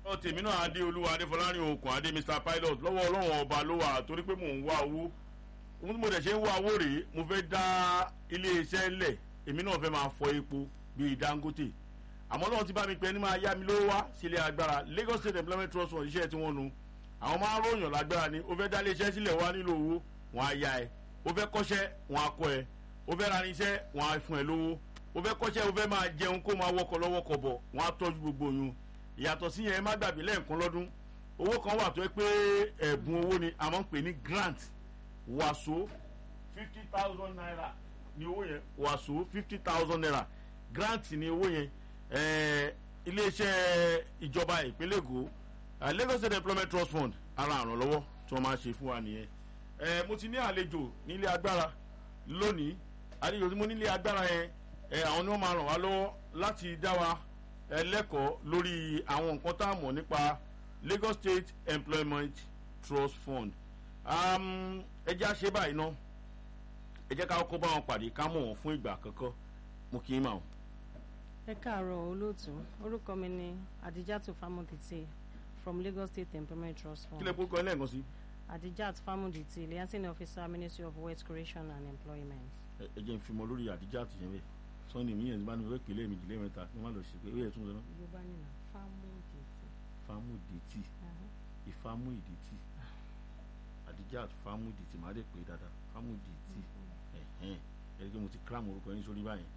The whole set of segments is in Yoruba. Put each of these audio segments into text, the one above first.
ọ tèmi náà adé olúwa adéfọlárin okùn adé mr pilot lọ́wọ́ ọlọ́run ọba ló wà torí pé mò ń wá owó ohun tí mo dẹ̀ ṣe ń wá owó rèé mo fẹ́ dá iléeṣẹ́ lẹ̀ èmi náà fẹ́ máa fọ epo bíi dangote àmọ́ náà ti bá mi pẹ́ ní máa yá mi lówó wá sílé agbára lagos state employment trust fund iṣẹ́ tí wọ́n nu àwọn máa ń ròyàn lágbára ni ó fẹ́ dá iléeṣẹ́ sílẹ̀ wá nílò owó wọn á yá ẹ ó fẹ́ kọ́ṣẹ́ wọn á kọ́ ẹ ó fẹ́ ra irinṣẹ́ wọn á fún ẹ lówó ó fẹ́ kọ́ṣẹ́ ó fẹ́ máa jẹun kó máa wọkọ̀ lọ́wọ́kọ̀ bọ̀ wọn á tọ́jú gbogbo oyún ìyàtọ̀ sí yẹn má gbàgbé lẹ́ẹ̀kan lọ́dún owó kan wà tó yẹ pé ẹ̀bùn owó ni àmọ́ ń pè ní grant wàsó fifty thousand naira ni owó yẹn wàsó fifty thousand naira grant ni owó yẹn iléeṣẹ́ ìjọba ìpínlẹ̀ èkó lagos state employment trust fund ara àrànlọ́wọ́ tí wọ́n máa ṣe fún wa nìyẹn mo ti ní àlejò nílé agbára lónìí àlejò tí mo nílé agbára yẹn àwọn ni wọ́n máa ràn wá lọ́wọ́ láti dá wa ẹlẹ́kọ̀ọ́ lórí àwọn nǹkan tá a mọ̀ nípa lagos state employment trust fund ẹ jẹ́ àṣẹ báyìí ná ẹ jẹ́ ká kó bá wọn pàdé ká mọ̀ wọ́n fún ìgbà àkọ́kọ́ mo kì í mà wọ́n. ẹ káàárọ̀ olóòtú orúkọ mi ni adijatu famudite from lagos state employment trust fund. kí lè kó kọ́ lẹ́ẹ̀kan sí. adijat famudite liaison officer ministry of wealth creation and employment. ẹ jẹ́ n fi mọ lórí adijat yẹn bẹ́ẹ̀ sọ́ni mi yẹn bá ní fẹ́ pèlè méjì lẹ́mẹ̀ta ní má lọ sí pé ó yẹ tún sọ náà. yorùbá nìyà famudite. famuditi ìfamúìdìtì adijat famuditi má lè pè dáadáa famuditi ẹ̀hẹ́n ẹ̀rí pé mo ti kílámù orúkọ yín sórí báyìí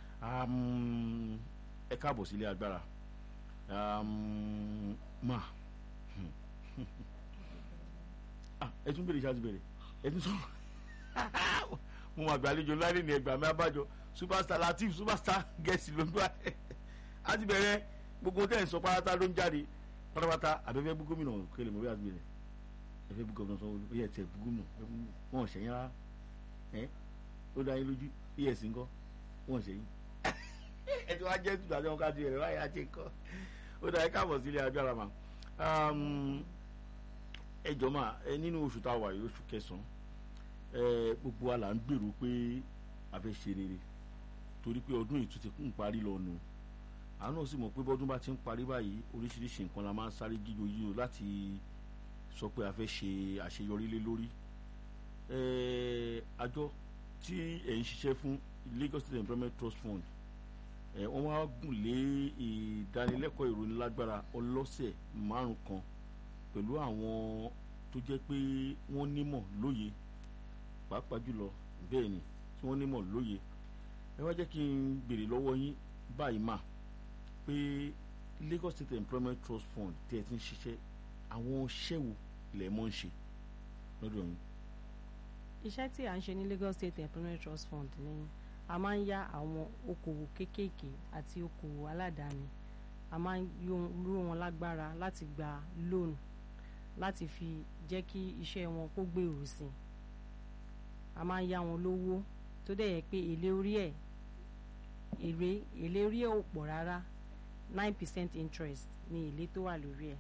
ẹ káàbọ̀ sílé agbára ma ẹ tún bèrè ṣáàtì bèrè ẹ tún sọ̀rọ̀ mo máa gbàlejò lárí ní ẹgbàá mi abájọ superstar latif superstar gẹ̀ẹ́sì ló ń gbà á ti bẹ̀rẹ̀ gbogbo tẹ̀ ń sọ pátá ló ń jáde pátápátá àbẹ̀fẹ́ bú gómìnà kẹlẹ̀ mọ́ bí a ti bẹ̀rẹ̀ ẹ̀fẹ́ bú gómìnà sanwó ó yẹ tẹ̀ bú gómìnà wọn ò ṣẹ̀yìn rárá ẹ̀ ó dá yín lójú es ńkọ́ wọn ò ṣẹ̀yìn ẹ ti wá jẹ́ tùtù àti wọn ká ti bẹ̀rẹ̀ wáyé àti ńkọ́ ó dá yín káàbọ̀ sílé agbára mà ẹ jọ mà ẹ nínú oṣù tá a wà yìí oṣù kẹsàn-án ẹ gbogbo wa là ń gbèrò pé a fẹ́ ṣe rere torí pé ọdún yìí tún ti ń parí lọ nù àwọn náà sì mọ̀ pé bọ́dún bá ti ń parí báyìí oríṣiríṣi nǹkan la máa ń sáré jíjo yíyo láti sọ pé a fẹ́ ṣe àṣeyọrí lé lórí àjọ tí ẹ̀ ń ṣiṣẹ́ fún Lagos State Employment Trust Fund ẹ̀ wọ́n wá gùn lé ìdánilẹ́kọ̀ọ́ ìrónilágbára ọlọ́sẹ̀ márùn kan pẹ̀lú àwọn tó jẹ́ pé wọ́n nímọ̀ lóye pàápàá jùlọ bẹ́ẹ̀ ni tí wọ́n nímọ̀ lóye ẹ wá jẹ́ kí n béèrè lọ́wọ́ yín báyìí mà pé Lagos State Employment Trust Fund tí ẹ ti ń ṣiṣẹ́ àwọn iṣẹ́ wo lẹ̀ mọ́ ń ṣe lọ́dọ̀ yín. iṣẹ́ tí à ń ṣe ní Lagos State Employment Trust Fund ni a máa ń yá àwọn okòwò kéékèèké àti okòwò aládàáni a máa ń ró wọn lágbára láti gba loan láti fi jẹ́ kí iṣẹ́ wọn kó gbèrú sí i a máa ń yá wọn lówó tó dẹ̀ yẹ pé èlé orí ẹ̀ èrè èlé orí ẹ̀ ò pọ̀ rárá nine percent interest ni èlé tó wà lórí ẹ̀.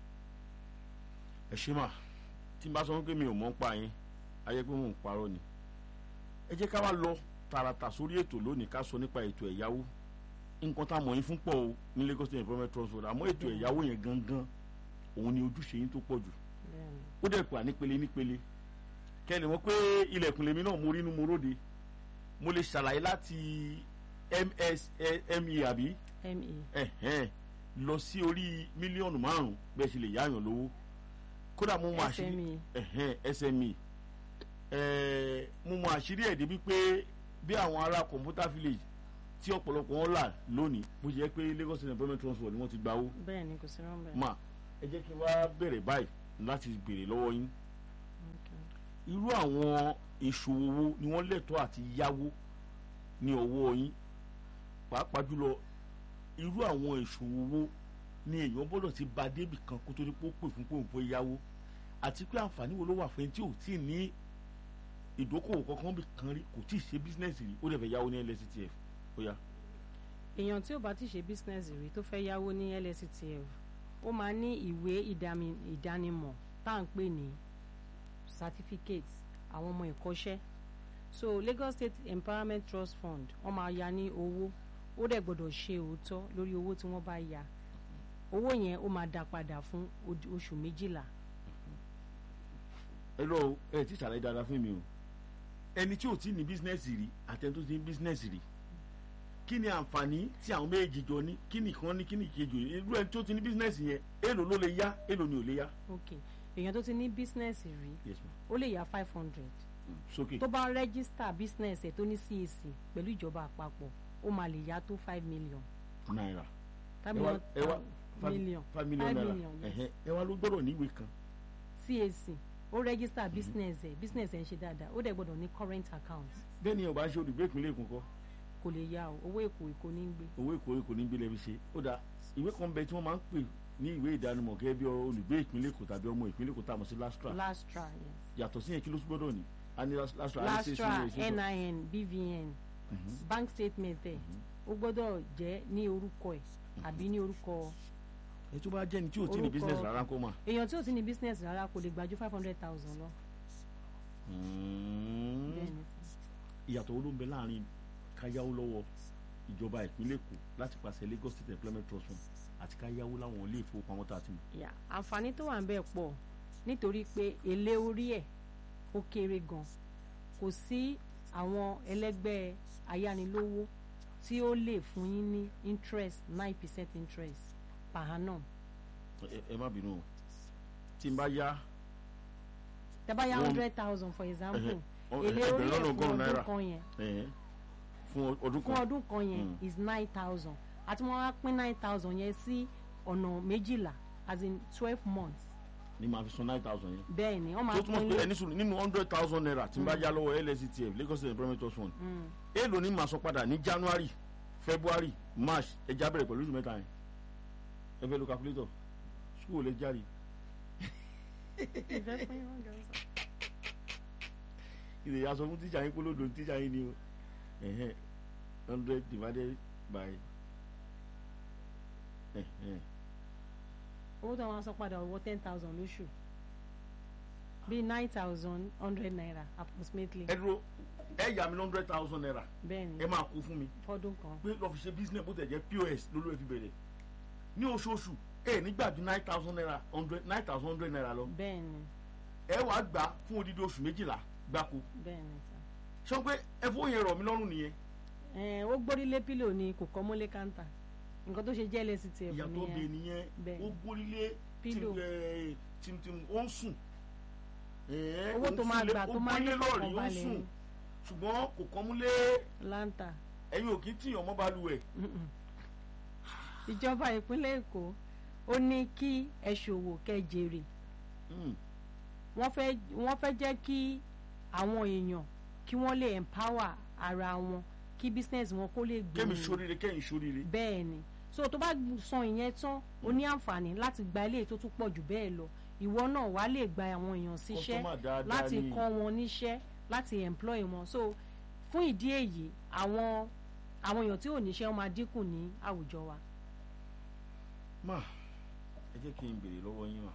ẹ ṣe mà tí n bá sọ pé mi ò mọ̀ ń pa yín ayé pé mò ń parọ́ ni ẹ jẹ́ ká wá lọ tààràtà sórí ètò lónìí ká sọ nípa ètò ẹ̀yáwó nǹkan tá a mọ̀ yín fún pọ̀ o ní Lagos State Employment Trust Fund àmọ́ ètò ẹ̀yáwó yẹn gangan òun ni ojúṣe yín tó pọ̀ jù ó dẹ̀ pa nípele nípele kẹ́ni wọ́n pé ilẹ̀kùn lèmi náà mo rí inú mo róde mo lè ṣàlàyé láti msme àbí me lọ sí orí mílíọ̀nù márùn-ún bẹ́ẹ̀ ṣe lè yáàyàn lówó kódà mo mọ àṣírí sme mo mọ àṣírí ẹ̀ débi pé bí àwọn ará computer village tí ọ̀pọ̀lọpọ̀ wọn là lónìí bó ṣe yẹ pé Lagos State Employment Trust Fund ni wọ́n ti gba owó. bẹ́ẹ̀ ni kò sí rán bẹ́ẹ̀. mà ẹ jẹ́ kí n wá bẹ̀rẹ̀ báyìí láti béèrè lọ́wọ́ yín irú àwọn ìṣòwò wo ni wọ́n lẹ́tọ̀ọ́ àti yáwó ní ọwọ́ yín pàápàá jùlọ irú àwọn ìṣòwò wo ni èèyàn gbọ́dọ̀ ti ba débì kan kó tó ní kó pè fún pòun fún yáwó àti pé àǹfààní wo ló wà fún ẹni tí ò tí ì ní ìdókòwò kankan bì kan rí kò tí ì ṣe bísínẹ́sì rí ó dẹ̀ fẹ́ yáwó ní LSTF ó yá. èèyàn tí ò bá ti ṣe bísínẹ́sì rí tó fẹ́ yáwó ní LSTF ó máa ní ìwé ìdánimọ̀ tá à ń pè ní certificate àwọn ọmọ ìkọ́ṣẹ́ so Lagos State Empowerment Trust Fund wọ́n máa ya ní owó ó dẹ̀ gbọ́dọ̀ ṣe òótọ́ lórí owó tí wọ́n bá ya owó yẹn ó máa dá padà fún odi- oṣù méjìlá ẹ lọ o, ẹ ti ṣàlàyé dáadáa fún mi o ẹni tí ò tí ní bísínẹ́sì rí àtẹni tó ti ní bísínẹ́sì rí kí ni àǹfààní tí àwọn méjì jọ ní kí nìkan ní kí nìkejì irú ẹni tó ti ní bísínẹ́sì yẹn èèlò ló lè yá èèlò ni ò lè yá. ok èèyàn tó ti ní bísínẹ́sì rí yes ma ó lè yá five hundred sókè tó bá rẹ́gísítà bísínẹ́sì ẹ̀ tó ní CAC pẹ̀lú ìjọba àpapọ̀ ó máa lè yá tó five million náírà five ẹ wá million ẹ wá five- million five million five naira million, yes. ẹ̀hẹ́, ẹ wá ló gbọ́dọ̀ níwèé kan CAC ó rẹ́gísítà bísínẹ́sì ẹ̀ bísínẹ́sì ẹ̀ ń ṣe dáadáa ó dẹ̀ gbọ́dọ̀ ní current account bẹ́ẹ̀ ni ọba ṣe olùgbé ìpínlẹ̀ Èkó kọ́ kò lè yá o owó èkó èkó ní gbé owó Èkó Èkó ní gbélé fi ṣe ó dáa ìwé kan bẹ tí wọ́n máa ń pè ní ìwé ìdánimọ̀ gẹ́gẹ́ bí olùgbé ìpínlẹ̀ Èkó tàbí ọmọ ìpínlẹ̀ Èkó tá a mọ̀ sí lastra last try yes. yàtọ̀ sí yẹn kí ló tún gbọ́dọ̀ ní a ní lastra a ní last CAC, try CAC. NIN BVN Mhm. bank statement ẹ̀ ó gbọ́dọ̀ jẹ́ ní orúkọ ẹ̀ àbí ní orúkọ ẹ tó bá jẹ́ ni tí ò tí ní Orúkọ- business rárá kó mà. èèyàn tí ò ti ní business rárá kò lè gba ju five hundred thousand lọ. bẹ́ẹ̀ ni sir. ìyàtọ̀ wo ló ń bẹ láàrin káyáwó lọ́wọ́ ìjọba ìpínlẹ̀ Èkó láti pàṣẹ Lagos State Employment Trust Fund àti káyáwó láwọn ilé ìfowópamọ́ tá a ti mọ̀. Yeah, àǹfààní tó wà ń bẹ̀ pọ̀ nítorí pé èlé orí ẹ̀ ó kéré gan kò sí àwọn ẹlẹ́gbẹ́ ayánilówó tí ó lè fún yín ní interest nine percent interest per annum ẹ ẹ má bínú o tí n bá yá tẹ́ bá yá One- hundred thousand for example ọ- èlé ẹgbẹ̀rún orí ẹ̀ lọ́nà fún ọgọ́rùn-ún ọdún náírà kan yẹn ẹ̀hẹ́n, fún ọdún fún kan ọdún kan yẹn Mm. is nine thousand àti wọ́n á pín nine thousand yẹn sí ọ̀nà méjìlá as in twelve months ni màá fi san nine thousand yẹn. bẹ́ẹ̀ ni wọ́n máa tó túmọ̀ pín pé ní ẹni sùn nínú hundred thousand naira tí n bá yá lọ́wọ́ LSTF Lagos State Employment Trust Fund Mm. èèlò ni màá sọ padà ní January February March ẹja bẹ̀rẹ̀ pẹ̀lú oṣù mẹ́ta yẹn ẹ fẹ́ lo calculator school lè jáde ìfẹ́ pín wọ́n jọ sọ. ilé ya sọ fún tíjà yín kólódò tíjà yín ni o ẹ̀hẹ́n hundred divided by ẹ̀hẹ́n owó tó wọn sọ padà owó ten thousand lóṣù bíi nine thousand hundred naira approximately ẹ dúró ẹ yà mí hundred thousand naira bẹ́ẹ̀ ni ẹ máa kó fún mi fọ́dún kan pé lọ́ọ́ fi ṣe business bó tẹ̀ jẹ́ POS lólú ẹ fi bẹ̀rẹ̀ ní oṣooṣù ẹ nígbà ju nine thousand naira hundred nine thousand hundred naira lọ bẹ́ẹ̀ ni ẹ wàá gbà fún odidi oṣù méjìlá gbáko bẹ́ẹ̀ ni sà. sọ pé ẹ fún yẹn rọ̀ mí lọ́rùn nìyẹn ẹ ó gbórílé pílò ni kò kọ́ mọ́lé kántà nǹkan tó ṣe jẹ́ LSTF ìyàtọ̀ bẹ nìyẹn nìyẹn Bẹ́ẹ̀. ó gbórílé Pílò. tìmtìm ó ń sùn Ẹ̀ẹ́, owó ó ń tó máa sílé, gbà ó tó máa ní gbórílé lọ́ọ̀rì ó ń fọkànbalẹ̀ sùn ni ṣùgbọ́n kò kọ́ múlé láǹtà ẹ̀yin ò kí ń tìyàn mọ́ balùwẹ̀ Mm-mm. ìjọba ìpínlẹ̀ Èkó ó ní kí ẹ ṣòwò kẹ́ jèrè Mm. wọ́n fẹ́ wọ́n fẹ́ jẹ́ kí àwọn èèyàn kí wọ́n lè empower ara wọn kí business wọn kó lè kémi gbòòrò ṣoríire kẹ́yìn ṣoríire bẹ́ẹ̀ ni so tó bá san ìyẹn tán o ní àǹfààní láti gba ilé tó tún pọ̀ jù bẹ́ẹ̀ lọ ìwọ náà wàá lè gba àwọn èèyàn síṣẹ́ Customer dáadáa láti ni. kọ́ wọn níṣẹ́ láti employ wọn so fún ìdí èyí àwọn àwọn èèyàn tí ò níṣẹ́ wọn máa dínkù ní àwùjọ wa. má ẹ jẹ́ kí n béèrè lọ́wọ́ yín wá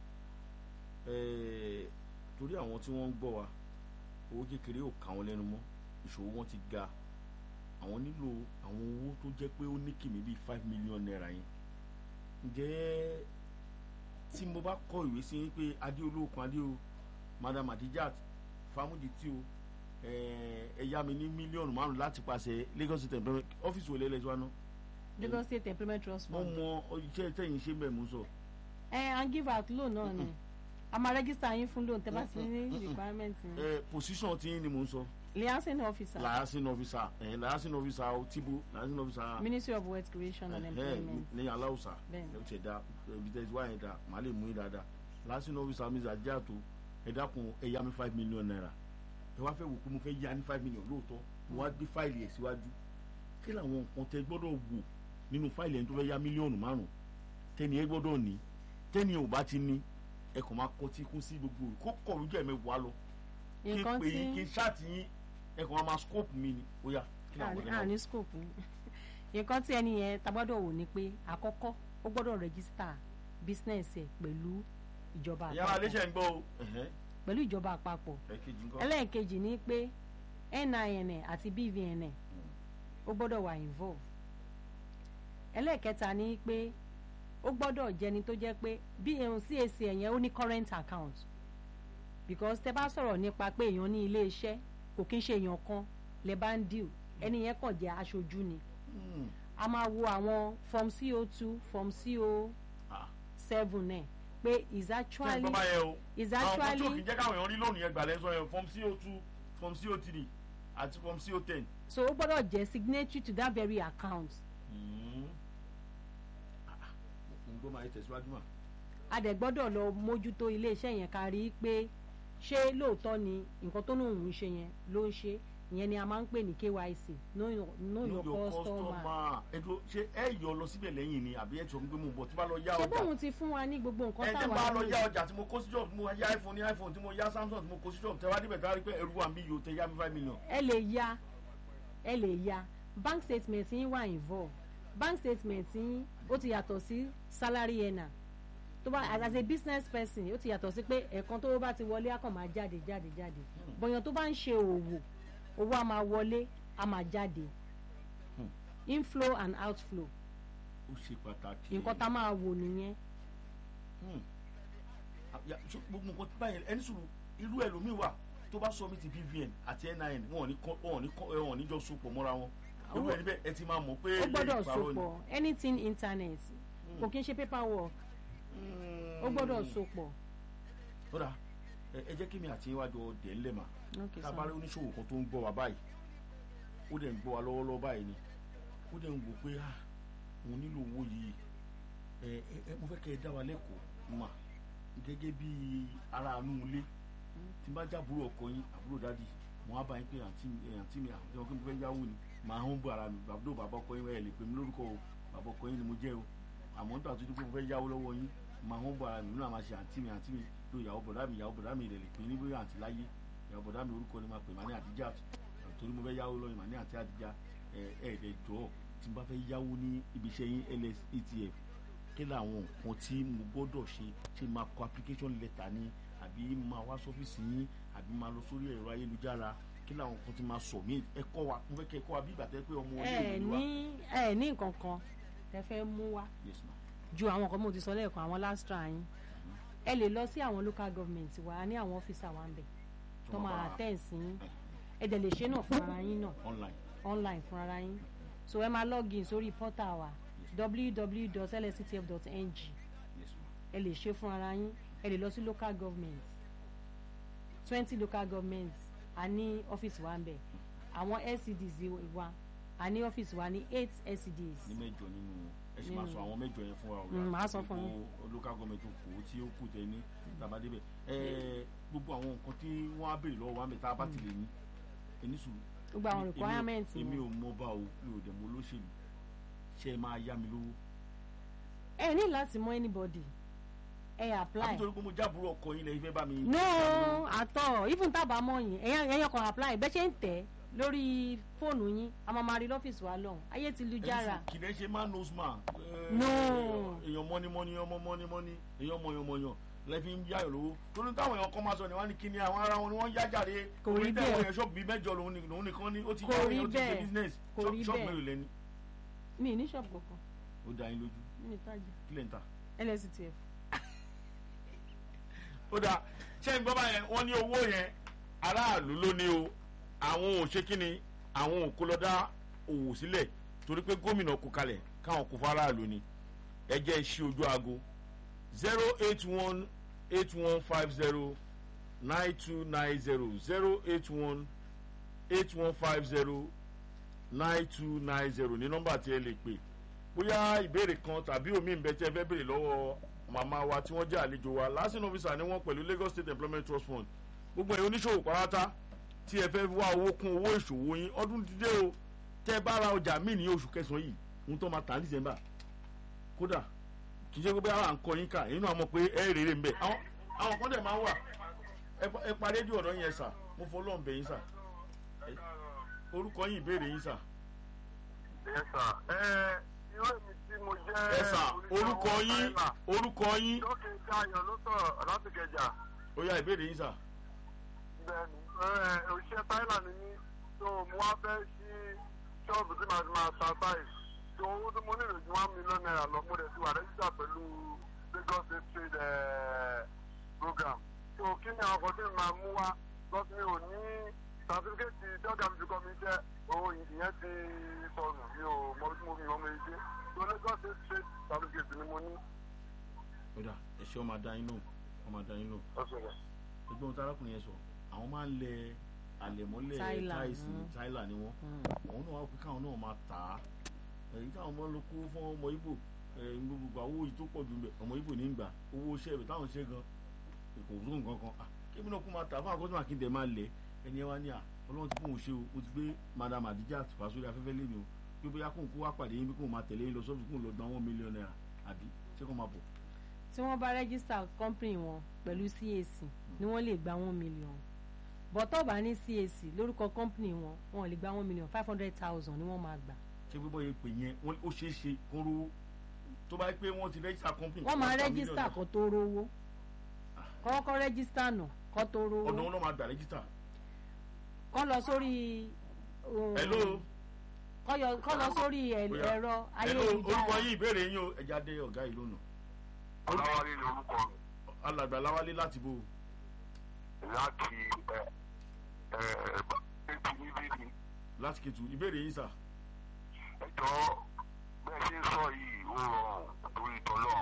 Ẹ̀ẹ́, torí àwọn tí wọ́n ń gbọ́ wa owó kékeré ò ká wọn lẹ́nu mọ́ ìṣòwò wọn ti ga àwọn nílò àwọn owó tó jẹ́ pé ó ní kìmí bíi five million naira yẹn ǹjẹ́ tí mo bá kọ ìwé sí yín pé adéolókun adéo madam adijat famudi tí o ẹ̀ẹ́, ẹ yá mi ní mílíọ̀nù márùn láti pàṣẹ Lagos State Employment ọ́fíìsì wo lẹ́lẹ́sì wa náà Lagos State Employment Trust wọ́n Fund mọ iṣẹ́ tẹ̀yìn ṣe bẹ́ẹ̀ mú sọ. ẹ à ń give out loan náà ni a máa register yín fún loan tẹ́ bá ti ní requirement yẹn ẹ position tí yín ni mò ń sọ liaison officer liaison officer ẹ liaison officer o tibo liaison officer Ministry of Wealth Creation and ẹ Employment ní aláwùsà Bẹ́ẹ̀ni. ẹ ti da ibi tẹ́ ti wá yẹn da màá lè mú yín dáadáa liaison officer mi ṣe àjàtò ẹ dákun ẹ yá mi five million naira ẹ wá fẹ́ wò pé mo fẹ́ yá ní five million lóòótọ́ mo wá gbé fáìlì ẹ̀ síwájú kí làwọn nǹkan tẹ́ gbọ́dọ̀ wò nínú fáìlì ẹni tó fẹ́ yá mílíọ̀nù márùn tẹ́ni ẹ gbọ́dọ̀ ní tẹ́ni ò bá ti ní ẹ kàn máa kọtí kún sí gbogbo kó kọ̀ lójú ẹ̀ mẹ́wàá lọ kí n nǹkan pè yín kí tí n ṣáàtì yín ẹ kàn máa scope mi ni ó yá kí làwọn àní ọ̀dọ́ náà àní scope nǹkan tí ẹni yẹn ta gbọ́dọ̀ wò ni pé àkọ́kọ́ ó gbọ́dọ̀ register business ẹ̀ pẹ̀lú ìjọba ìyá àpapọ̀ aléṣẹ́ ń gbọ́ o ẹ̀hẹ́, pẹ̀lú ìjọba àpapọ̀ ẹ̀kejì ńkọ́ ẹlẹ́ẹ̀kejì ni pé NIN ẹ̀ àti BVN ẹ̀ ó gbọ́dọ̀ wà involve ẹlẹ́ẹ̀kẹta ni pé ó gbọ́dọ̀ jẹni tó jẹ́ pé bí ẹ̀hún CAC ẹ̀yẹn ó ní current account because tẹ bá sọ̀rọ̀ nípa pé èèyàn ní ilé iṣẹ́ kò kí ń ṣe èèyàn kan lè bá ń deal ẹni yẹn kàn jẹ́ aṣojú ni Hmm. a máa wo àwọn form co two form co Ah. seven ẹ̀ pé is ṣé ẹ actually gbọ́ báyẹn o is àwọn kan tí ò kì actually í jẹ́ káwọn èèyàn rí lónìí yẹn gbà lẹ́sọ̀ yẹn form co two form co three àti form co ten. so ó gbọ́dọ̀ jẹ́ signatory to that very account mo gbọ́ máa yẹ tẹ̀síwájú mà. a dẹ̀ gbọ́dọ̀ lọ mójútó iléeṣẹ́ yẹn ká rí i pé ṣé lóòótọ́ ni nǹkan tó lóun ń ṣe yẹn ló ń ṣe ìyẹn ni a máa ń pè ní KYC know your, know your customer ẹ̀dùn ṣé ẹ yọ lọ síbẹ̀ lẹ́yìn ni àbí ẹ sọ pé mo bọ̀ tí bá lọ yá ṣé ọjà bóun ti fún wa ní gbogbo nǹkan ẹ jẹ́ táwa bá lọ ní yá ọjà tí mo kó sí job tí mo yá iphone ní iphone tí mo yá samsung tí mo kó sí job tẹ wá débẹ̀ tí wá rí pé ẹrú wa ń bí yòó tẹ yá mi five million. ẹ lè ya ẹ lè ya bank statement yín wà involve bank statement yín ó ti yàtọ̀ sí salary earner tó bá as a business person ó ti yàtọ̀ sí pé ẹ̀ẹ̀kan tó bá ti wọlé á kàn máa jáde jáde jáde bọ̀yàn tó bá ń ṣe òwò owó á máa wọlé á máa jáde Hmm. inflow and outflow ó ṣe pàtàkì. nǹkan tá a máa wò nìyẹn Hmm. Ya, so gbogbo nǹkan tí báyìí ẹni sùúrù irú ẹlòmíì wà tó bá sọ mí ti BVN àti NIN wọn ò ní kọ wọn ò ní kọ wọn ò ní jọ sopọ̀ mọ́ra wọn irú ẹni bẹ́ẹ̀ ẹ ti máa mọ̀ pé ó gbọ́dọ̀ lẹ́yìn ìparọ́ ni. sopọ̀ anything internet kò kí ń ṣe paperwork ó gbọ́dọ̀ sopọ̀. ó dà ẹ ẹ jẹ́ kí mi àti iwájú ọdẹ ńlẹ̀ mà Okay, tá a sir. bá rí oníṣòwò kan tó ń gbọ́ wa báyìí ó dẹ̀ ń gbọ́ wa lọ́wọ́lọ́wọ́ báyìí ni ó dẹ̀ ń wò pé ah mo nílò owó yìí ẹ ẹ ẹ mo fẹ́ kẹ́ ẹ dá wa lẹ́kọ̀ọ́ mà gẹ́gẹ́ bí ara àánú ilé tí n bá jábúrò ọkọ yín àbúrò dádì mo á bá yín pé àǹtí mi ẹ, àǹtí mi àti ọkọ mi fẹ́ yáwó ni màá hàn bọ̀ ara mi bàbá bàbá ọkọ yín ẹ lè pè mí lórúkọ o bàbá ọkọ yín ni mo jẹ́ o àmọ́ nígbà tó dúpẹ́ mo fẹ́ yáwó lọ́wọ́ yín màá hàn bọ̀ ara mi nínú àmà ṣe àǹtí mi àǹtí mi lo ìyàwó bọ̀dá mi ìyàwó bọ̀dá mi ìrẹ̀lẹ̀ pé ní bóyá àǹtí láyé ìyàwó bọ̀dá mi orúkọ ni máa pè má ní àdíjà torí mo fẹ́ yáwó lọ́yìn má ní àǹtí àdíjà ẹ ẹ ẹ jọ tí n bá fẹ́ yáwó ní ibi iṣẹ́ yín LSETF kí làwọn nǹkan tí mo gbọ́dọ̀ ṣe ṣe máa kọ application letter ni àbí máa wá sọ́fíìsì yín àbí máa lọ sórí ẹ̀rọ ayélujára kí làwọn nǹkan tí máa sọ mí ẹ kọ́ wa mo fẹ́ kẹ́ ẹ kọ́ wa bí ìgbà tẹ́ pé ọmọ ẹ ilé ìwé wa. ní ẹ ní nǹkan kan tẹ fẹ́ mú wá yes ma ju àwọn kan mo ti sọ lẹ́ẹ̀kan àwọn lastra yín ẹ lè lọ sí àwọn local government wa a ní àwọn ọ́fíìsà wa ń bẹ̀ tó máa attend sí yín ẹ dẹ̀ lè ṣe náà fún ara yín náà online online fún ara yín so ẹ máa log in sórí portal wa www.lsctf.ng yes ma ẹ lè ṣe fún ara yín ẹ lè lọ sí local government twenty local government a ní ọ́fíìsì wa ń bẹ̀ àwọn LCDs wa a ní ọ́fíìsì wa ní eight LCDs. ní mẹ́jọ nínú ẹ sì máa Nínú- sọ àwọn mẹ́jọ yẹn fún wa Mm, màá sọ fún yín. gbogbo local government kò tí ó kù tẹ ní tàbá débẹ̀ ẹ gbogbo àwọn nǹkan tí wọ́n á béèrè lọ́wọ́ wa mẹ́ta bá ti lè ní ẹni sùn gbogbo àwọn Èmi- requirement èmi wọn. ò mọ bá o mi ò dẹ̀ mọ olóṣèlú ṣe é máa yá mi lówó ẹ ní láti mọ anybody ẹ apply àbí torí pé mo jábúrò ọkọ yín lẹ́yìn fẹ́ bá mi. no àtọ even tábà mọ yín ẹyàn ẹyàn kan apply bẹ́ẹ̀ ṣe ń tẹ̀ lórí fóònù yín a máa ma rí lọ́fíìsì wa lọ́hùn ayé ti lu jára kì í ṣe man knows man. Eh, No. èèyàn mọ́ni mọ́ni ọmọ mọ́ni mọ́ni èèyàn mọ̀yàn mọ̀yàn lẹ́fi ń yáyọ̀ lówó torí táwọn èèyàn kan máa sọ ni wọ́n ní kíni àwọn ará wọn ni wọ́n yá jáde Kò rí orí bẹ́ẹ̀. tẹ̀wọ̀n yẹn ṣọ́ọ̀bù bíi mẹ́jọ lòun ni- lòun nìkan ní ó ti Kò yá rí ó ti ṣe bẹ́ẹ̀. business Kò rí ṣọ́ọ̀bù bẹ́ẹ̀. mélòó lẹ́ni mi ní ṣọ́ọ̀bù kankan ó dá yín lójú mi ní tajà kí lè ń ta. LSTF ó dáa ṣé ń gbọ́ báyẹn wọ́n ní owó yẹn aráàlú ló ní o àwọn ò ṣe kí ni àwọn ò kó lọ dá òwò sílẹ̀ torí pé gómìnà kó kalẹ̀ káwọn kó fáráàlú ni ẹ jẹ́ iṣẹ́ ojú aago zero eight one eight one five zero nine two nine zero zero eight one eight one five zero nine two nine zero ní nọ́mbà tí ẹ lè pè bóyá ìbéèrè kan tàbí omi ìbẹ tí ẹ fẹ́ béèrè lọ́wọ́ màmá wa tí wọ́n jẹ́ àlejò wa lásìkò ọ́fíìsà ni wọ́n pẹ̀lú Lagos State Employment Trust Fund gbogbo ẹ̀yin oníṣòwò pàrátá tí ẹ fẹ́ wá owó kún owó ìṣòwò yín ọdún dídé o tẹ́ ẹ bá ra ọjà míì ní oṣù kẹsàn-án yìí ohun tó máa tà ní December kódà kì í ṣe pé àwọn àǹkọ yín kà inú àmọ́ pé ẹ rèrè ń bẹ̀ àwọn àwọn kan dẹ̀ máa wà ẹ pa- ẹ pa rédíò ọ̀dọ́ yẹn sà mo fọ́ lọ́n bẹ̀ yín sà Ẹ- orúkọ yín ìbéèrè yín sà Yes, sir. Ẹ irú èmi tí mo jẹ́ ẹ sà orúkọ yín Táílà. orúkọ yín Lókè Dayọ̀ ló sọ̀rọ̀ láti Kẹjà. ó yá ìbéèrè yín sà. Bẹ́ẹ̀ni, ẹ òṣìṣẹ́ Táílà ni mí. So mo wá fẹ́ sí ṣọ́ọ̀bù tí màá ti máa ta táì. So owó tí mo nílò ju one million naira lọ. Mo dẹ̀ ti wà rẹ́jísà pẹ̀lú tí mi máa mú wá lọ́sí mi ò ní sàtífíkẹ́tì dọ́gà mi fi kọ́ mi jẹ́ òun ìyẹn ti sọnù mi ò mọ bí mo fi mọ́ mi ṣe tó lagos state state sàtífíkẹ́tì ni mo ní. kódà ẹ ṣe ọmọ adáyín lò ọmọ adáyín lò ọ̀sẹ̀ rẹ̀. ẹgbẹ́ ohun tí arákùnrin yẹn sọ àwọn máa ń lẹ àlẹ̀mọ́lẹ̀ Tyler, táìsì mm. táìlà ni wọ́n àwọn náà wá pé káwọn náà máa tà á èyí táwọn ọmọ ló kó fún ọmọ ibo gbogbo owó yìí tó pọ̀ jù mbẹ̀ ọmọ ibo ní gbà owó iṣẹ́ rẹ̀ táwọn ṣe gan kò tó nǹkan kan ah kébí náà kó máa tà fún àkọsílẹ̀ àkíndẹ̀ máa lẹ̀ ẹni ẹ wá ní à ọlọ́run ti fóun ṣe o mo ti gbé madam adijat wá sórí afẹ́fẹ́ lẹ́nu o pé bóyá kóun kó wá pàdé yín bí kóun máa tẹ̀lé yín lọ sọ́ọ̀bù kóun lọ gba one million naira àbí ṣé kó máa bọ̀ tí wọ́n bá rẹ́gísítà company wọn pẹ̀lú CAC ni wọ́n lè gba one million bọ́tọ̀ bá ní CAC lórúkọ company wọn wọn ò lè gba one million five hundred thousand ni wọ́n máa gbà ṣé pé bóyá pè yẹn wọ́n- ó ṣeé ṣe kó rówó tó bá yẹ pé wọ́n ti rẹ́gísítà company wọ́n máa wọ́n gba rẹ́gísítà million kó tó rówó kọ́kọ́ rẹ́gísítà nù kó tó naira. ọ̀dọ̀ rówó wọn náà máa gbà rẹ́gísítà. kọ́ lọ sórí um, hello kọ́ yọ- kọ́ lọ sórí ẹ̀- Bóyá. ẹ̀rọ hello orúkọ ayélujára yín ìbéèrè yín o ẹja dé ọ̀gá yìí lónà ọlọ́wárí ni orúkọ mi alàgbà láwálé láti bò láti ẹ ẹ ètò níbí ni láti kẹtù ìbéèrè yín sà. ẹjọ́ bẹ́ẹ̀ ṣe ń sọ yìí ó rọrùn torí tọ́lọ́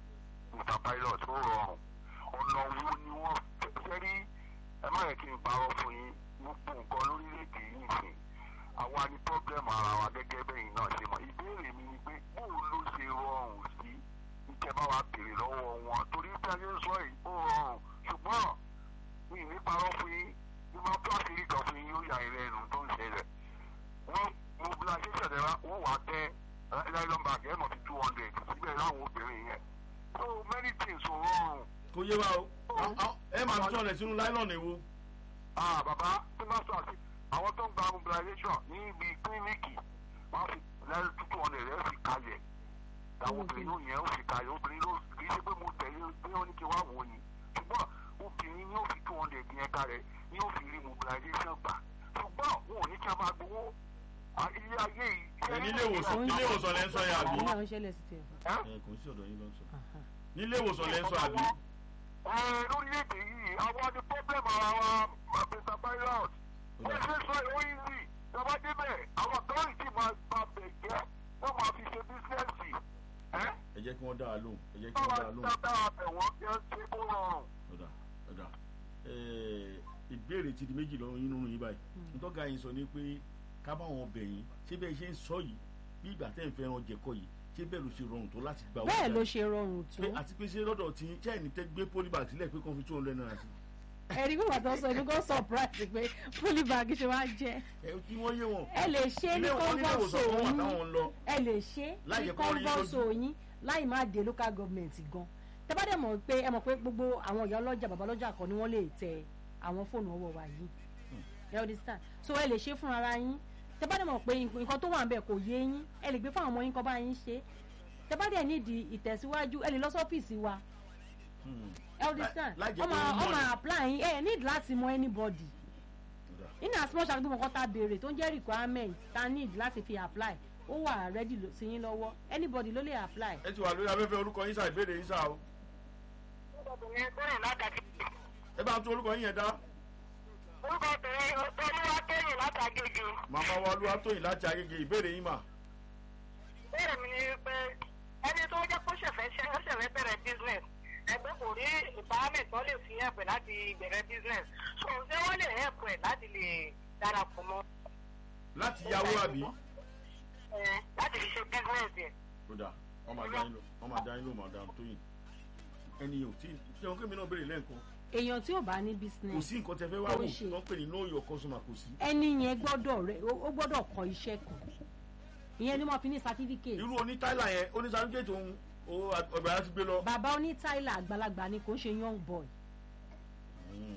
mr pilot ó rọrùn ọ̀nà wo ni wọ́n fẹ́ rí ẹ má yẹ kí n parọ́ fún yín gbogbo nǹkan lórílẹ̀‐èdè yìí sìn àwa ni pọ́blẹ́mù ara wa gẹ́gẹ́ bẹ́yìn náà ṣe mọ̀ ìbéèrè mi ni pé bóun ló ṣe rọrùn sí ìjẹba wa béèrè lọ́wọ́ wọn torí bí a ṣe ń sọ yìí ó rọrùn ṣùgbọ́n mi ì ní parọ́ fún yín bí wọ́n tó àṣírí kan fún yín yóò yà ilẹ̀ ẹnu tó ń ṣẹlẹ̀ wọ́n mobilization ẹ̀rọ wọ́n wà tẹ́ nylon bag ẹ̀ mọ̀ sí two hundred síbẹ̀ láwọn obìnrin yẹn so many things ò rọrùn kò yé wa o A- a- ẹ máa tún ọ̀rẹ́ sínú láìlọ́ọ̀nù èwo. ah bàbá tí wọ́n sọ àti àwọn tó ń gba mobilization ní ibi kílíníkì wọ́n fi lẹ́yìn two hundred ẹ̀ fi kalẹ̀ àwọn obìnrin yóò yẹn ó fi kalẹ̀ obìnrin ló kì í ṣe pé mo tẹ̀lé pé wọ́n ní kí wọ́n wò ni ṣùgbọ́n obìnrin yóò fi two hundred yẹn kalẹ̀ yóò fi rí mobilization gbà ṣùgbọ́n wọn ò ní kí a máa gbowó Ah, ilé ayé yìí. ẹ nílé ìwòsàn nílé ìwòsàn lẹ́ ń sọ yẹn àbí. àwọn náà ń ṣẹlẹ̀ sí tiẹ̀ fún Ẹ́? ẹ kò sí ọ̀dọ̀ yín ló ń sọ. nílé ìwòsàn lẹ́ ń sọ àbí. Ẹ, lórílẹ̀‐èdè yìí àwọn ni pọ́blẹ́mù ara wa mr pilot wọ́n ṣe sọ ìwé yìí ìjọba débẹ̀ àwọn authority máa gba bẹ̀ jẹ́ wọ́n máa fi ṣe bísíǹsì ẹ́ ẹ jẹ́ kí wọ́n dá a lóhùn ẹ jẹ́ kí wọ́n wọ́n dá máa a lóhùn. dábàá àbẹ̀wọ̀n kí wọ́n ṣe kó rọrùn. ọ̀dà ọ̀dà ẹ̀ẹ́, ìbéèrè ti di méjì lọ́rùn nínú yín báyìí ntọ́ga yín sọ ni pé ká bá wọn bẹ̀ yín ṣé bẹ́ẹ̀ ṣe ń sọ yìí bí ìgbà tẹ́ ń fẹ́ràn jẹ̀kọ́ yìí ṣé bẹ́ẹ̀ ló ṣe rọrùn tó láti gba owó bẹ́ẹ̀ jáde? ló ṣe rọrùn tó pé àti pé ṣé lọ́dọ̀ tí chẹ́ẹ̀nì tẹ́ gbé polybag sílẹ̀ pé kàn fi two hundred naira sí ẹ̀rí pé bàtà sọ èmi kò surprise pé polybag ṣe wá jẹ́ ẹ kí wọ́n yé wọn. ẹ lè ṣe ní ilé wọn nílé kọ́ńbọ̀sọ ìwòsàn kan wà yín táwọn ń lọ ẹ lè ṣe Láì ní jẹ́ kó rí yín kọ́ńbọ̀sọ yín láì má dé local government gan tẹ bá dẹ̀ mọ̀ pé ẹ mọ̀ pé gbogbo àwọn ìyá ọlọ́jà bàbá ọlọ́jà kan ni wọ́n lè tẹ àwọn fóònù ọwọ́ wa yìí ẹ understand so ẹ lè ṣe fún ara yín tẹ bá dẹ̀ mọ̀ pé nǹkan tó wà ń bẹ̀ kò yé yín ẹ lè gbé fún àwọn ọmọ yín kọ́ bá yín ṣe tẹ bá dẹ̀ nídìí ìtẹ̀síwájú ẹ lè lọ sọ́fíìsì wa Hmm. ẹ understand láì jẹ́ ọmọ pé wọ́n mọ̀ ọmọ ni. apply yín ẹ need láti mọ anybody Ọ̀dà. in as much as gbogbo nǹkan tá a béèrè tó ń jẹ́ requirement tá a need láti fi apply ó wà ready ló- sí yín lọ́wọ́ anybody ló lè apply. ẹ ti wà lórí afẹ́fẹ́ orúkọ yín sá ìbéèrè yín sá o obìnrin bẹ́ẹ̀ látàkì ẹ bá ń tún orúkọ yín yẹn dá orúkọ obìnrin olúwa kẹ́yìn látàgége màmá wa olúwa tóyìn láti agége ìbéèrè yín mà bẹ́ẹ̀ mi ni pé ẹni tó jẹ́ kó ṣẹ̀fẹ̀ ṣe ó ṣẹ̀fẹ̀ bẹ̀rẹ̀ business ẹgbẹ́ kò rí empowerment tó lè fi ẹ̀pẹ̀ láti bẹ̀rẹ̀ business so ṣé wọ́n lè ẹ̀pẹ̀ láti lè darapọ̀ mọ́ láti yáwó àbí. ẹ láti fi ṣe business yẹn. kódà ọmọ àdáyín ló ọmọ àdáyín ló madam tóyìn ẹni yóò tí ṣé wọn kémi náà béèrè lẹ́ǹkan èèyàn tí ò bá ní kò business sí nǹkan tẹ fẹ́ wá Kò wò ṣe. tó ń pè ní know your customer kò sí. ẹni yẹn gbọ́dọ̀ rẹ ó ó gbọ́dọ̀ kọ́ iṣẹ́ kan ìyẹn ni wọ́n fi ní certificate irú oní táìlà yẹn oní sàrúkẹ́tì òun ọgbà yẹn ti gbé lọ. bàbá oní tyler àgbàlagbà ni kò ń ṣe young boy Mm,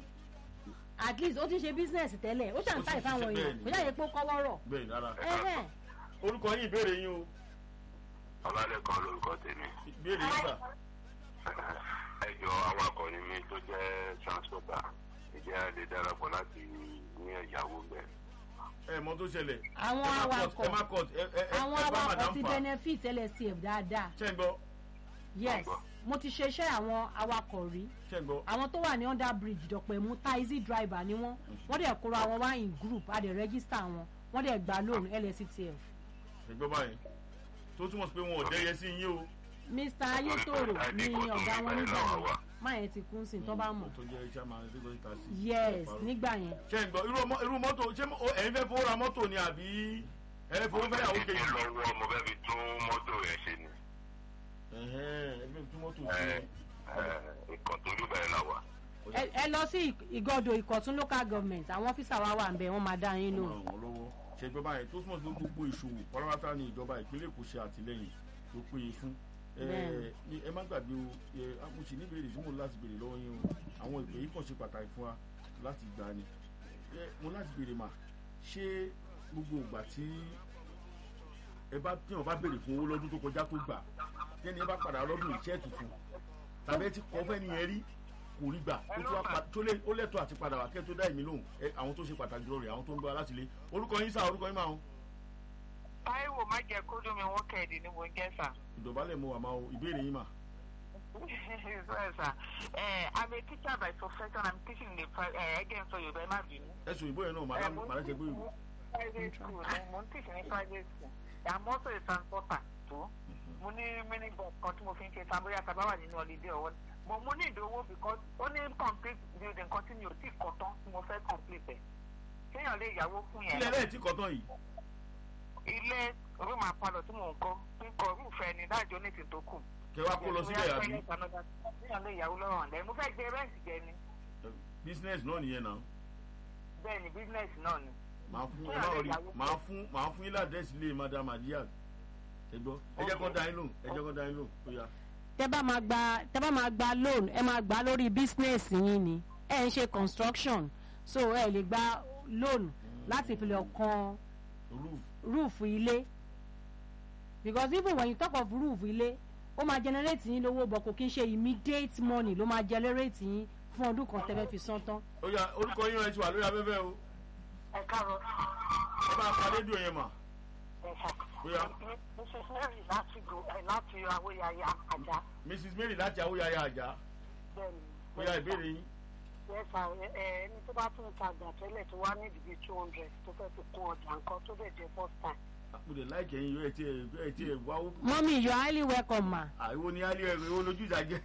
at least ó ti ṣe business tẹ́lẹ̀ ó Ó ṣàn ti táì fáwọn ṣiṣẹ́ èèyàn bẹ́ẹ̀ ni. kò jáde pé ó kọ́wọ́ rọ̀ bẹ́ẹ̀ rárá ẹ̀hẹ́n. orúkọ yín ìbéèrè yín o ọlálẹ́kan lórúkọ tèmi ìbéèrè yín sà ẹjọ awakọ̀ ni mi tó jẹ́ transporter ìjẹ́ a lè darapọ̀ láti ní ẹ̀yáwó bẹ́ẹ̀. ẹ mọ tó ṣẹlẹ̀ àwọn ẹ má cut awakọ̀ ẹ má cut ẹ ẹ ẹ àwọn ẹ bá awakọ̀ madam ti fà benefit lscf dáadáa ṣẹ́ ń gbọ́ yes mo ti ṣe iṣẹ́ àwọn awakọ̀ rí ṣe ń gbọ́ àwọn tó wà ní under bridge dọ̀pẹ̀mú taxi driver ni wọ́n wọ́n dẹ̀ kóra wọn wá in group a dẹ̀ register wọn wọ́n dẹ̀ gba loan lsctf ṣe gbọ́ báyìí tó túmọ̀ sí pé wọn ò dẹ́yẹ sí yín o mr ayétòrò ni ọ̀gá wọn nígbà yẹn má yẹn ti kún sí tó bá mọ̀ tó jẹ́ iṣẹ́ máa ń dé lórí tàṣí. yes nígbà yẹn ṣe ń gbọ́ irú ọmọ- irú mọ́tò ṣé mo- ẹ̀yin fẹ́ fowó ra mọ́tò ni àbí ẹ̀yin fowó fẹ́ yàwó kejì. lọ́wọ́ mo fẹ́ fi tún mọ́tò rẹ̀ ṣe ni ẹ̀hẹ́n, ẹ̀yin fẹ́ tún mọ́tò ṣe. ìkàn tó rí bẹ́ẹ̀ la wà. ẹ ẹ lọ sí ìgọ́dọ̀ ìkọ̀tún local government àwọn ọ́fíìsà wa wà ń bẹ̀ wọ́n máa dá yín lóhùn. ràn wọ́n lọ́wọ́ ṣe gbọ́ báyìí tó túmọ̀ sí pé gbogbo ìṣòwò pátápátá ni ìjọba ìpínlẹ̀ Èkó ṣe àtìlẹ́yìn tó péye fún ẹ Bẹ́ẹ̀ni. ní- ẹ má gbàgbé o ẹ mo sì ní ìbéèrè tí mo ní láti béèrè lọ́wọ́ yín o àwọn ìpè yìí kàn ṣe pàtàkì fún wa láti gbà ni ẹ mo láti béèrè mà ṣé gbogbo ìgbà tí ẹ bá tí wọn bá béèrè fún owó lọ́dún tó kọjá tó gbà tẹ́ni ẹ bá padà lọ́dún ìṣẹ́ tuntun tàbí ẹ ti kọ́ fẹ́ni yẹn rí kò rí gbà ó tún wá pa tó lé ó lẹ́tọ̀ọ́ àti padà wá kẹ́ tó dá èmi lóhùn ẹ àwọn tó ṣe pàtàkì lọ rẹ̀ àwọn tó ń bọ̀ láti lé orúkọ yín sá orúkọ yín máa ń Táíwò má jẹ́ kó dùn mí wọ́n kẹ́ẹ̀dì ní mo jẹ́ sà. ìdọ̀bálẹ̀ mo wà máa o ìbéèrè yín mà. Sorry, sir. Uh, I'm a teacher by profession. I'm teaching in the pri- uh, again so Yorùbá ẹ má bínú. ẹ̀sùn ìbò yẹn náà màdá màdá ṣe pé Private school ni mo ń teach ní private school. I'm also a transporter too. Mo ní mini bus kan tí mo fi ń ṣe Samboya Taba wà nínú holiday ọwọ́. Mo mo ní ìdówó because ó ní complete building kan tí mi ò tí kọ́ tán tí mo fẹ́ complete ẹ̀. Kéèyàn lè yàwó fún yẹn. ilé ẹlẹ́ẹ̀ tí kọ́tán yìí Ilé room àpalọ̀ tí mò ń kọ́ ń kọ́ rúfẹ́ ni dájọ́ ní ti tó kù. kẹ wá kó lọ síbẹ̀ àbí Níyàn lè yàwó lọ́rọ̀ ọ̀lẹ́. Mo fẹ́ gbé rẹ́ǹtì jẹ ni. business náà nìyẹn náà Bẹ́ẹ̀ ni bísínẹ́sì náà ni. màá fún ẹ máa rí màá fún màá fún yín ládẹ́sì ilé madam adiaz ẹ gbọ́ ẹ jẹ́ kó dá yín lóhùn ẹ jẹ́ kó dá yín lóhùn ó yá. tẹ́ bá máa gba tẹ́ bá máa gba loan ẹ máa gbà lórí business yín ni ẹ ń ṣe construction so ẹ lè gba loan láti fi lọ kan roof roof ilé because even when you talk of roof ilé ó máa generate yín lówó bọ̀ kò kí n ṣe immediate money ló máa generate yín fún ọdún kan tẹ́fẹ́ fi san tán. ó yá orúkọ yín ẹ ti wà lórí afẹ́fẹ́ o Ẹ káàárọ̀. ẹ bá pa rédíò yẹn mà Ẹ̀sà. ó yá Mrs. Mary láti go ẹ̀ láti Awóyaya Àjà. mrs mary láti awóyáyá àjà Bẹ́ẹ̀ni. ó yá ìbéèrè yín Ẹ̀sà ẹni tó bá tún tajà tẹ́lẹ̀ tó wá ní ìdìbí two hundred tó fẹ́ fi kún ọjà nǹkan tó bẹ̀ jẹ́ first time. àpòdè láìkẹ́ yín yóò ẹ ti ẹ ti ẹ wá ó mọ́mí you are highly welcome ma. àìwò ni alẹ́ ẹ̀rọ ìwọ lójú ìdájẹ́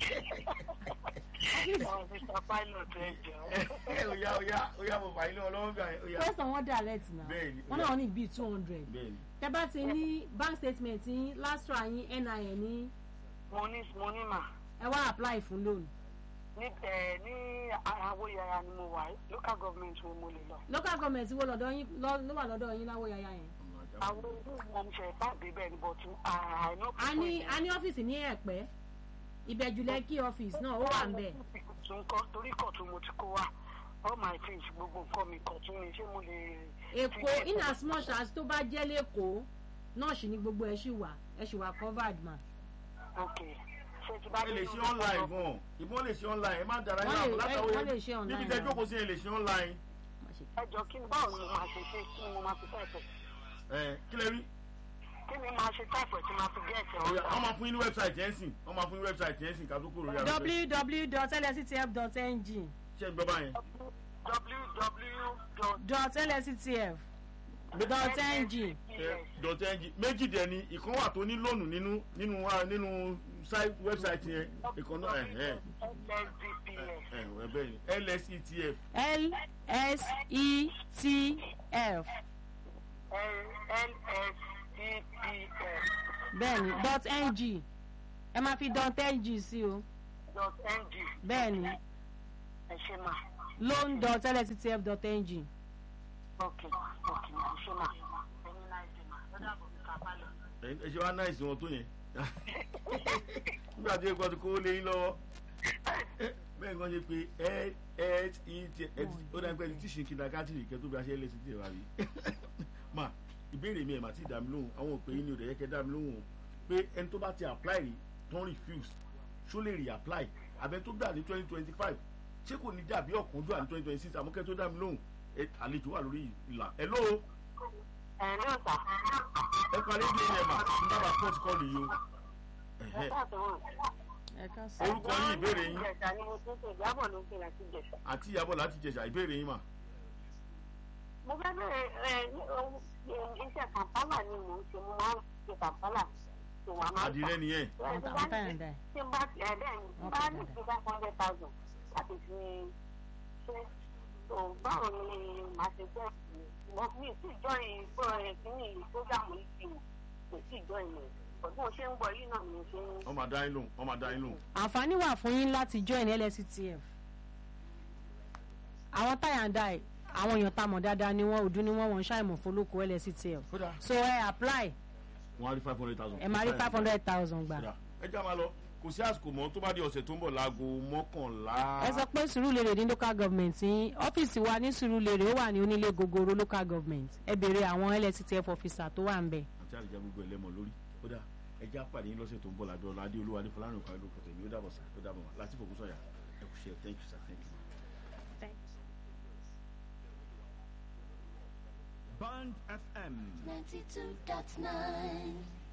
Ọ̀ Mr. Pilot ẹ jẹ́ ó yá ó yá ó yá mo fà yín lọ́wọ́ lọ́wọ́ gbà yẹn ó yá first one direct na Bẹ́ẹ̀ni, wọ́n náà ní bíi two hundred bẹ́ẹ̀ ni tẹ́ bá ti ní bank statement yín last ra yín nin ní mo ní mo ní mà. ẹ wá apply fún loan Ní ẹ̀ ní Awóyaya ni mo wà yìí. Local government wo mo lè lọ. local government wo lọ́dọ̀ yín lọ- ló wà lọ́dọ̀ yín láwọ yàyà yẹn. Àwọn olú mo ń ṣe ìpàdé bẹ́ẹ̀ ni but àìná. a ní a ní ọ́fíìsì ní ẹ̀pẹ́ ìbẹ̀jùlẹ̀ kí ọ́fíìsì náà ó wà ń bẹ̀. tún kọ́ torí kọ̀tún mo ti kó wa all my things gbogbo nǹkan mi kọ̀tún ni ṣé mo lè. èkó in as much as tó bá jẹ́ lẹ́kọ̀ọ́ náà sì ni gbogbo ẹ̀ ṣì wà ẹ̀ ṣì wà covered ma. ok ṣé ti bá ẹ lè ṣe online gan ìbọn lè ṣe online ẹ má dára Wọ́n yín lè- látàwé wọ́n lè ṣe online níbi tẹ́ náà. jókòó sí ẹ lè ṣe online ẹ jọ kí ni báwo ni mo máa ṣe ṣe kí ni mo máa fi táìpẹ̀ ẹ kí lè rí kí ni máa ṣe táìpẹ̀ tí máa fi gẹ̀ẹ́sì Ó yá, ọ̀hún. wọ́n máa fún yín ní wẹ́bsáìtì ẹ̀ ń sìn wọ́n máa fún yín ní wẹ́bsáìtì ẹ̀ ń sìn ká tó kúrò lórí afẹ́fẹ́ www.lsctf.ng ṣé ń gbọ́ báyẹn. www. dot lsctf dot ng dọ̀tẹ́ ẹnjì méjì dẹ̀ ni ìkan wà tó ní lónù nínú nínú wa nínú sáì wẹ́bsáìtì yẹn ìkan náà ẹ̀ ẹ̀ lsdps ẹ̀ ẹ̀ bẹ́ẹ̀ ni lsetf lsctf lsdps bẹ́ẹ̀ni dot ng ẹ máa fi dot ng sí o dot ng bẹ́ẹ̀ni ẹ ṣe mà loan dot lsctf dot ng ok ok ẹ ṣe mà ẹni náà ṣe mà lọ́dọ̀ àbọ̀ mi kà bá lọ. ẹ ẹ ṣe wá náìsì wọn tó yẹn nígbà tí ẹgbẹ́ ti kó lé yín lọ́wọ́ bẹ́ẹ̀ ni wọ́n ṣe pé lset ó dáa pé ẹni tí ṣe kìndàkátìrì kẹ́ tó bí a ṣe lset wà rí mà ìbéèrè mi ẹ̀ mà ti dà mí lóhùn àwọn òpè yín ni ò dẹ̀ yẹ kẹ́ dà mí lóhùn o pé ẹni tó bá ti apply rí tán refuse ṣó lè re-apply àbẹ tó gbà ní twenty twenty five ṣé kò ní dàbí ọ̀kánjú à ní twenty twenty six àmọ́ kẹ́ tó dà mí lóhùn ẹ àlejò wà lórí ìlà ẹ lóo ẹ ló sà ẹ parí bí ẹ mà ń dábàá port call yìí o Ẹ̀hẹ́. ẹ ká sọ. orúkọ yín ìbéèrè yín Ìjẹ̀sà ni mo tún ṣe ìjábọ̀ ló ń pè láti Ìjẹ̀sà. àti ìyàbọ̀ láti jẹ̀ṣà ìbéèrè yín mà. Mo fẹ́ bẹ̀rẹ̀ ẹ ní ohun iṣẹ́ kàmpálà ni mò ń ṣe mo máa ń ṣe kàmpálà tó wà máa ń àdìrẹ nìyẹn àwọn àwọn táyà ń dà ẹ. Tí n bá ti ẹ̀ bẹ́ẹ̀ ni Wọ́n bá kọ̀ ní dáadáa. ti five hundred thousand láti fi ṣe tó báwo ni màá ṣe jẹ́ mo mi sì jọ ìgbó ẹ̀ kíní ìgbógàmù ìsìn kò sì jọ ìmọ̀ ọdún mo ṣe ń gbọ́ yìí náà ni mo ṣe ń ọmọ adá yín lóhùn ọmọ adá yín lóhùn. àǹfààní wà fún yín láti join lsctf àwọn táyà ń dà ẹ àwọn èèyàn tá a mọ̀ dáadáa ni wọ́n òdú ni wọ́n wọ́n ṣàìmọ̀ fọlọ́kọ lsctf kódà so ẹ apply wọn á rí five hundred thousand. ẹ máa rí five hundred thousand gbà. kódà ẹ já máa lọ kò sí àsìkò mọ́ tó bá di ọ̀sẹ̀ tó ń bọ̀ láago mọ́kànlá. ẹ sọ pé sùúrùlérè ní local government ní ọ́fíìsì wa ní sùúrùlérè ó wà ní onílé gogoro local government ẹ béèrè àwọn lsctf officer tó wà ń bẹ̀. àti àlejò gbogbo ẹlẹ́mọ̀ lórí kódà ẹ já pàdé yín lọ́sẹ̀ tó ń bọ̀ lábẹ́ ọ̀la adé olúwa ní fọlárìn òkà ìlú kọ̀tẹ̀ mi ó dàbọ̀ sá ó dàbọ̀ wá láti fòkúsọ̀ yà ẹ kù ṣe thank you sir thank you. Band FM. 92.9